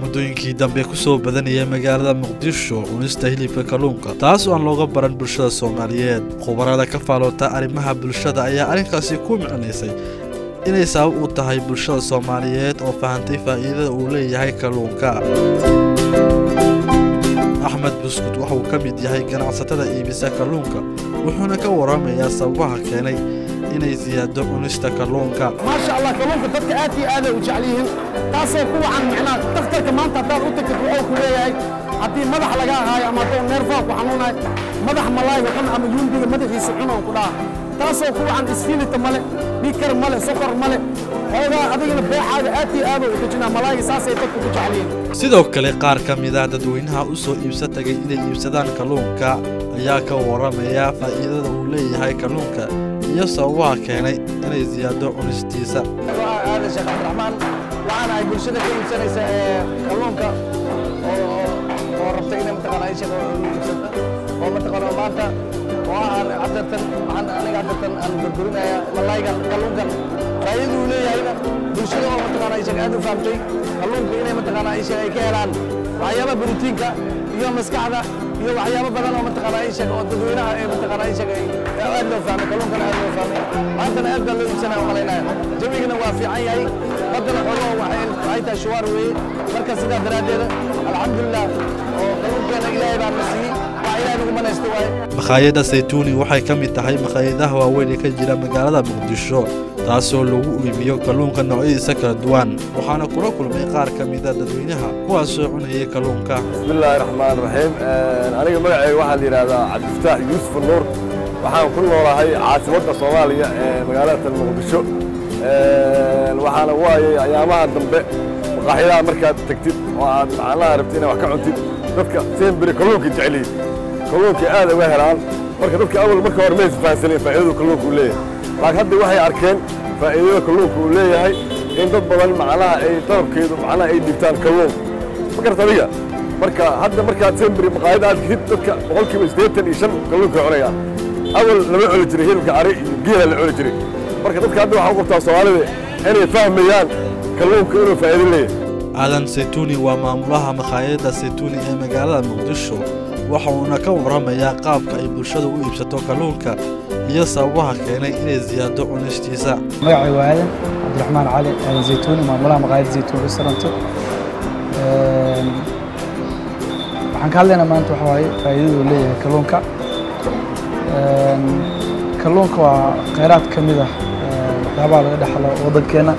muddooyinkii dambe ku soo badanaya magaalada muqdisho cunista hilibka kalluunka taas oo aan looga baran bulshada soomaaliyeed khubarada ka faaloota arrimaha bulshada ayaa arrinkaasi ku micnaysay inay sabab u tahay bulshada soomaaliyeed oo fahantay faa'iidada uu leeyahay kalluunka axmed buskud waxa uu ka mid yahay ganacsatada iibisa kalluunka wuxuuna ka waramayaa sababaha keenay inay siyaado cunista kalluunka maasha allah kalluunka dadka aad iyo aaday u jecel yihiin taasoo ku wacan macnaha dhakhtarka maanta haddaad u tagtid wuxuu ku leeyahay haddii madax laga haayo ama hadduu neerfaha ku xanuunayo madax malaayga cun ama yuumbiga madaxiisa cun oo ku dhaha taasoo ku wacan isfiilita male dhiikar male sokor male xoogaa adigana beexaaga aad iyo aaduu u dejinaa malaayga saasay dadku ku jecel yihiin sidoo kale qaar ka mid ah dadweynaha u soo iibsa tagay inay iibsadaan kalluunka ayaa ka waramaya faa'iidada uu leeyahay kalluunka iyo sababaha keenay inay siyaado cunistiisa aadan sheekh cabdiraxmaan waxaan ahay bulshada ka iibsanaysa ee kalluunka oo oo rabta inay mataqaana ay shaqo iibsata oo mataqaana maanta oo aan cadartan waxaan aniga cadartan aan burburinaya malaygan kalluunkan faa'iidada uu leeyahayna bulshada oo mataqaana ay shaqo aad u fahamtay kalluunka inay mataqaana ay shaqo ay ka helaan waxyaabaha borotiinka iyo maskaxda iyo waxyaabo badan oo mataqaana ay shaqo oo dadweynaha ee mataqaana ay shaqo aad loo fahmay kalluunkana aad loo fahmay maantana aad baa loo iibsanaya u malaynaya jawigana waa fiican yahay baddana xogo waxay waxay tahay shuwaar weeye marka sidaa daraaddeeda alxamdulilah oo kalluunkeena ilaahay baa na siiyey wax ilaahay nagu manaysto waaye makhaayadda saytuuni waxay ka mid tahay makhaayadaha waaweyn ee ka jira magaalada muqdisho taasoo lagu iibiyo kalluunka noocyadiisa kala duwan waxaana kula kulmay qaar ka mida dadweynaha kuwaasoo cunayay kalluunka bismillaahi raxmaan raxiim aniga magacayga waxaa la yidhaahdaa cabdifataax yuusuf nuur waxaan ku noolahay caasimadda soomaaliya ee magaalada muqdisho waxaana waayay ayaamaha dambe maqaaxyadaha markaad tegtid oo aad macnaha rabtid inaad wax ka cuntid dadka semberi kalluunka jecel yihiin kalluunka aad uga helaan marka dadka awal marka hore maysa fahansaneen faa'iidadu kalluunka uu leeyahay laakiin hadda waxay arkeen faa'iidada kalluunka uu leeyahay in dad badan macnaha ay dalabkeedu macnaha ay dhibtaan kalluun ma garta adiga marka hadda markaad semberi maqaayada aad gidid dadka boqolkiiba siddeetan iyo shan kalluunka cunayaan awal lama cuni jiray hilibka cari iyo geela la cuni jiray marka dadka hadda waxaa u qabtaa soomaalida inay fahmayaan kalluunka inuu faa'iido leeyahay aadan saytuuni waa maamulaha makhaayadda saytuuni ee magaalada muqdisho waxa uuna ka waramayaa qaabka ay bulshada u iibsato kalluunka iyo sababaha keenay inay siyaado cunistiisa magacay waa aadan cabdiraxmaan cali aadan zaytuuni maamulaha maqaayadda zaytuun restauranto waxaan ka hadlaynaa maanta waxa waaye faa'iidada uu leeyahay kalluunka kalluunka waa kheyraad ka mid ah waxyaabaha laga dhexlo waddankeenna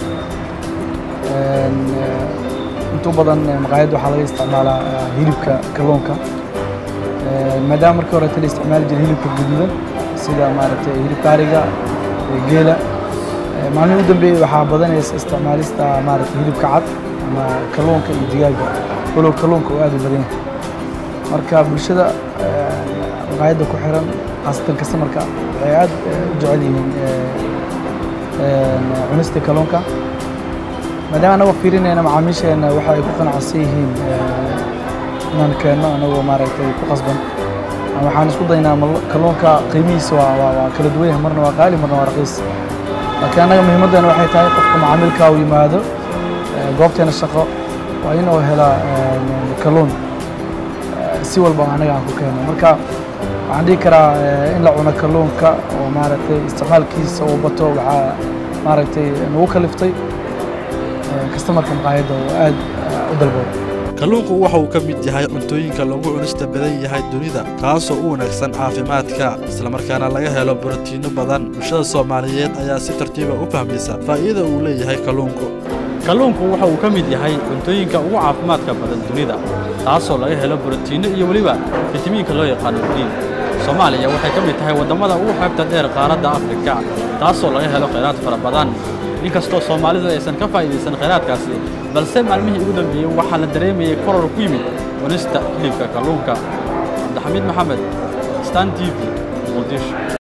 intuu badan maqaayadda waxaa laga isticmaalaa hilibka kalluunka maadaama markii horeta la isticmaali jiray hilibka guduudan sida maaragtay hilibka ariga geela maalmihii u dambeeyey waxaa badanaysa isticmaalista maaragtay hilibka cad ama kalluunka iyo digaaga walow kalluunka uu aad u badan yahay marka bulshada maqaayadda ku xiran khaasatan kastamarka waxay aad u jecel yihiin cunista kalluunka maadaama anagoo fiirinayna macaamiisheena waxa ay ku qanacsan yihiin inaan keenno anagoo maaragtay ku qasban waxaan isku daynaa kalluunka qiimihiisa waa waa kala duwan yahay marna waa qaali marna waa raqiis laakiin annaga muhiimaddeena waxay tahay qofka macaamilka uu yimaado goobteena shaqo waa in uu helaa kalluun si walba anaga aan ku keeno marka waxaan dhihi karaa in la cuno kalluunka oo maaragtay isticmaalkiisa uu bato waxaa maaragtay nagu kaliftay kastamarka maqaayadda oo aad u dalbado kalluunku waxa uu ka mid yahay cuntooyinka lagu cunista badan yahay dunida kaasoo u wanaagsan caafimaadka islamarkaana laga helo borotiinno badan bulshada soomaaliyeed ayaa si tartiiba u fahmaysa faa'iida uu leeyahay kalluunku kalluunku waxa uu ka mid yahay cuntooyinka ugu caafimaadka badan dunida taasoo laga helo borotiinno iyo weliba fitamiinka loo yaqaano diin soomaaliya waxay ka mid tahay waddamada ugu xeebta dheer qaaradda afrika taasoo laga helo khayraad fara badan inkastoo soomaalidu aysan ka faa'iidaysan khayraadkaasi balse maalmihii ugu dambeeyey waxaa la dareemayay koror ku yimid cunista hilibka kalluunka cabdixamiid maxamed stan t v muqdisho